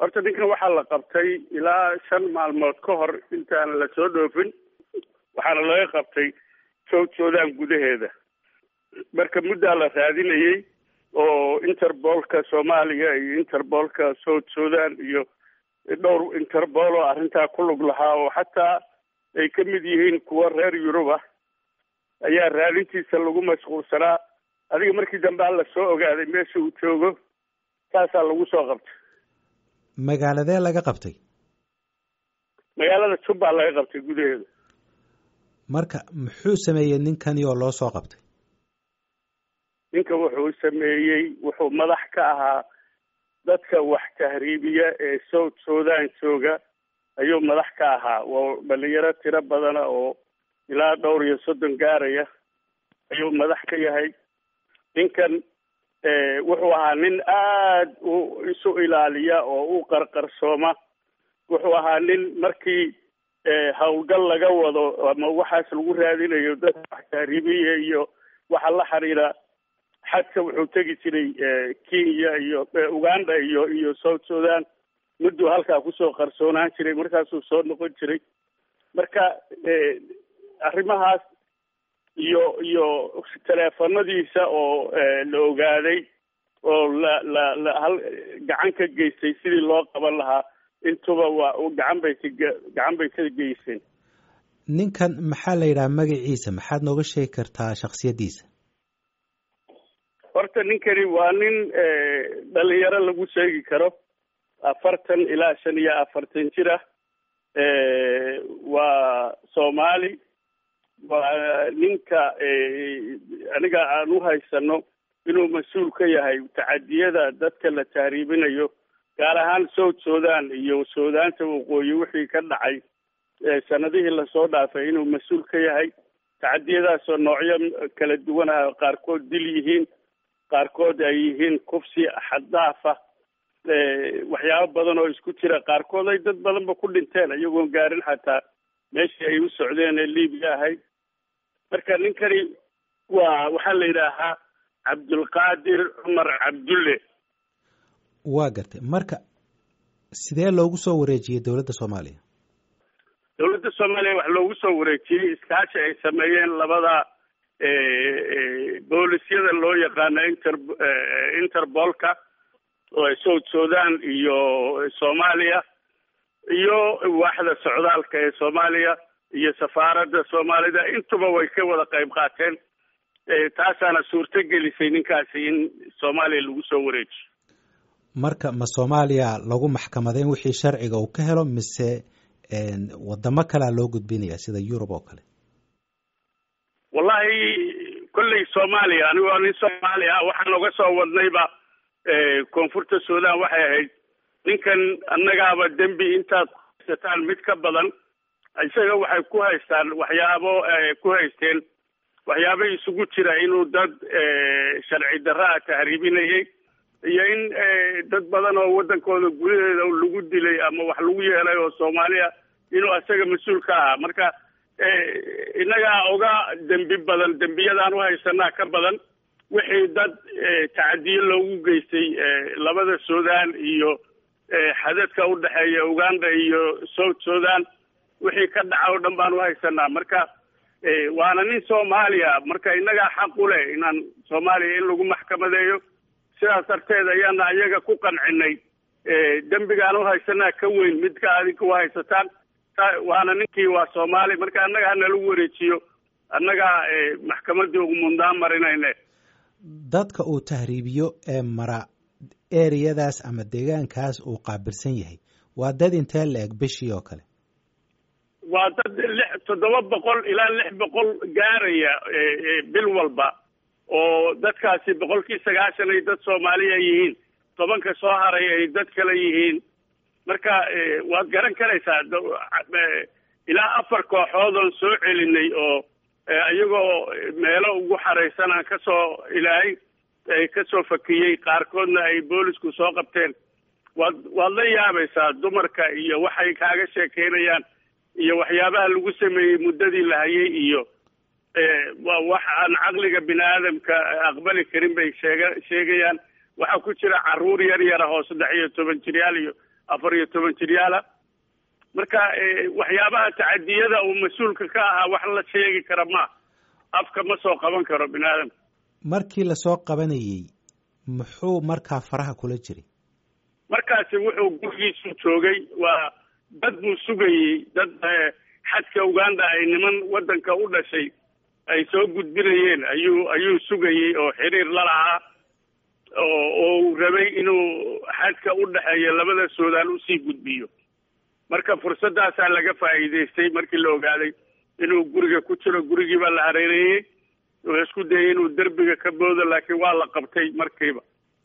horta ninkan waxaa la qabtay ilaa shan maalmood ka hor intaan la soo dhoofin waxaana laga qabtay south sudan gudaheeda marka muddaa la raadinayey oo interbolka soomaaliya iyo interbolka south sudan iyo dhowr interpol oo arrintaa ku lug lahaa oo xataa ay ka mid yihiin kuwa reer yurub ah ayaa raadintiisa lagu mashquulsanaa adiga markii dambe alla soo ogaaday meesha uu joogo saasaa lagu soo qabtay magaaladee laga qabtay magaalada jubba laga qabtay gudaheeda marka muxuu sameeyey ninkani oo loo soo qabtay ninka wuxuu sameeyey wuxuu madax ka ahaa dadka wax tahriibiya ee south sudan jooga ayuu madax ka ahaa waa dhalinyaro tiro badana oo ilaa dhowr iyo soddon gaaraya ayuu madax ka yahay ninkan wuxuu ahaa nin aad u isu ilaaliya oo u qarqarsooma wuxuu ahaa nin markii howlgal laga wado ama waxaas lagu raadinayo dadka wax tahriibiya iyo waxa la xiriira xadka wuxuu tegi jiray kenya iyo uganda iyo iyo south sudan mudduu halkaa kusoo qarsoonaan jiray markaasuu soo noqon jiray marka arrimahaas iyo iyo teleefanadiisa oo la ogaaday oo la la la hal gacan ka geystay sidii loo qaban lahaa intuba waa gacan bay ka gacan bay ka geyseen ninkan maxaa la yidhaha magaciisa maxaad nooga sheegi kartaa shaksiyaddiisa horta ninkani waa nin dhalinyaro lagu sheegi karo afartan ilaa shan iyo afartan jir ah waa soomaali waa ninka aniga aan u haysano inuu mas-uul ka yahay tacadiyada dadka la tahriibinayo gaar ahaan south sudan iyo suudaanta waqooyi wixii ka dhacay sanadihii lasoo dhaafay inuu mas-uul ka yahay tacadiyadaasoo noocyo kala duwan ah qaarkood dil yihiin qaarkood ay yihiin kufsi xaddaafa waxyaabo badan oo isku jira qaarkood ay dad badanba ku dhinteen iyagoon gaarin xataa meeshii ay u socdeen ee libiya ahayd marka ninkani waa waxaa la yidhaahaa cabdulqaadir cumar cabdulle waa gartay marka sidee loogu soo wareejiyey dowladda soomaaliya dowladda soomaaliya wax loogu soo wareejiyey iskaashi ay sameeyeen labada boolisyada loo yaqaano inter interbolka south sudan iyo soomaaliya iyo waaxda socdaalka ee soomaaliya iyo safaaradda soomaalida intuba way ka wada qayb qaateen taasaana suurto gelisay ninkaasi in soomaaliya lagu soo wareejiyo marka ma soomaaliya lagu maxkamadeyn wixii sharciga uu ka helo mise wadamo kalea loo gudbinaya sida yurub oo kale wallahi kolley soomaaliya anigoo nin soomaali ah waxaan oga soo wadnayba koonfurta sudan waxay ahayd ninkan annagaaba dembi intaad haysataan mid ka badan isaga waxay ku haystaan waxyaabo ku haysteen waxyaabo isugu jira inuu dad sharci darraa tahriibinayay iyo in dad badan oo waddankooda gudaheeda lagu dilay ama wax lagu yeelay oo soomaaliya inuu isaga mas-uul ka ahaa marka innagaa oga dembi badan dembiyadaan u haysanaa ka badan wixii dad tacadiyo loogu geystay labada sudan iyo xadadka u dhexeeya uganda iyo south sudan wixii ka dhaca oo dhan baan u haysanaa marka waana nin soomaaliya marka innagaa xaq u leh inaan soomaaliya in lagu maxkamadeeyo sidaas darteed ayaana ayaga ku qancinay dembigaan u haysanaa ka weyn midka adinka u haysataan waana ninkii waa soomaali marka annaga hanalagu wareejiyo annagaa maxkamadii ugu mundaan marinayne dadka uu tahriibiyo ee mara ereyadaas ama deegaankaas uu qaabilsan yahay waa dad intee la eg bishii oo kale waa dad lix toddoba boqol ilaa lix boqol gaaraya bil walba oo dadkaasi boqolkii sagaashan ay dad soomaaliya yihiin tobanka soo haray ay dad kale yihiin marka waad garan karaysaa ilaa afar kooxood oon soo celinay oo iyagoo meelo ugu xaraysan aan kasoo ilaahay kasoo fakiyey qaarkoodna ay boolisku soo qabteen waad waad la yaabaysaa dumarka iyo waxay kaaga sheekeynayaan iyo waxyaabaha lagu sameeyey muddadii la hayay iyo waa wax aan caqliga bini aadamka aqbali karin bay sheega sheegayaan waxaa ku jira caruur yar yara oo saddex iyo toban jiryaal iyo afar iyo toban jiryaala marka waxyaabaha tacadiyada uu mas-uulka ka ahaa wax la sheegi kara ma afka ma soo qaban karo bini aadamka markii lasoo qabanayey muxuu markaa faraha kula jiray markaasi wuxuu gurigiisu joogay waa dad buu sugayey dad xadka uganda ay niman waddanka u dhashay ay soo gudbinayeen ayuu ayuu sugayey oo xiriir la lahaa oo oo uu rabay inuu xadka u dhexeeya labada suudaan usii gudbiyo marka fursaddaasaa laga faa'iidaystay markii la ogaaday inuu guriga ku jiro gurigii baa la hareereeyey wuxuu isku dayay inuu derbiga ka boodo laakiin waa la qabtay markiiba